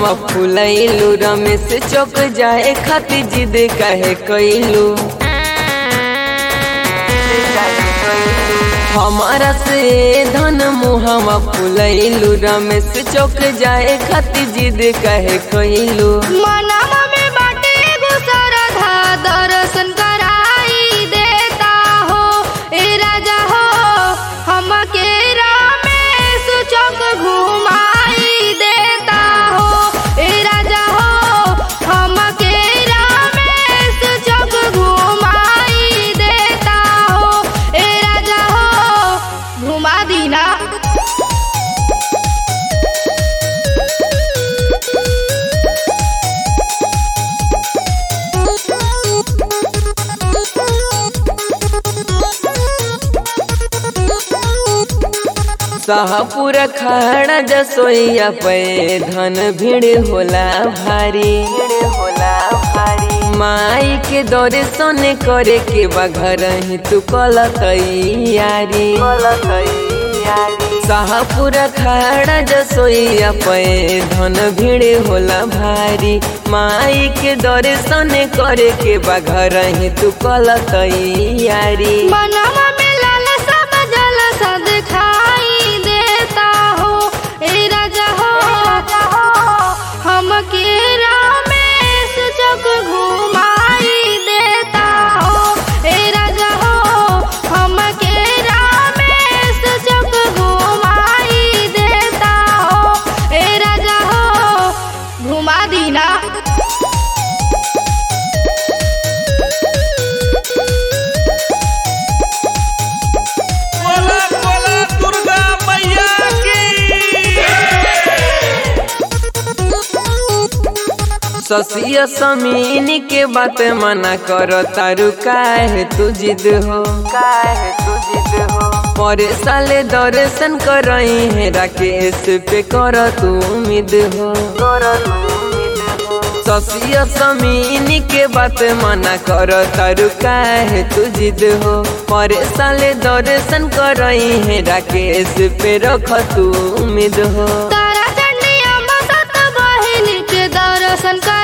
मुहवा फुलैलू रमेश चौक जाए खातिर जिद कहे कैलू हमारा से धन मुहवा फुलैलू रमेश चौक जाए खातिर जिद कहे कैलू मनवा में बाटे एगो सरधा दर्शन कराई देता हो ए राजा हो हमके रामेश चौक घुमाई देता हो ए राजा हो हमके रामेश चौक घुमाई देता हो ए राजा हो घुमा दीना शाहपुर खड़ा जसोइया पे धन भीड़ होला भारी होला भारी माई के दर्शन करे के बा घर ही तू कल तैयारी शाहपुर खड़ा जसोइया पे धन भीड़ होला भारी माई के दर्शन करे के बा घर ही तू कल तैयारी मनवा में लालसा जलसा दिखाई देता हो ए राजा हो हमके रामेश चौक घुमाई देता हो ए राजा हो हमके रामेश चौक घुमाई देता हो ए राजा हो घुमा दीना बोला बोला दुर्गा मैया की ससिया समीनी के बात मना कर तारू काहे तू जिद हो काहे तू जिद हो पर साले दर्शन करई है राकेश पे कर तू उम्मीद हो ससिया समीनी के बात मना कर तारू काहे तू जिद हो पर साले दर्शन करई है राकेश पे रख तू उम्मीद हो तारा चंडिया मसत बहिन के दर्शन कर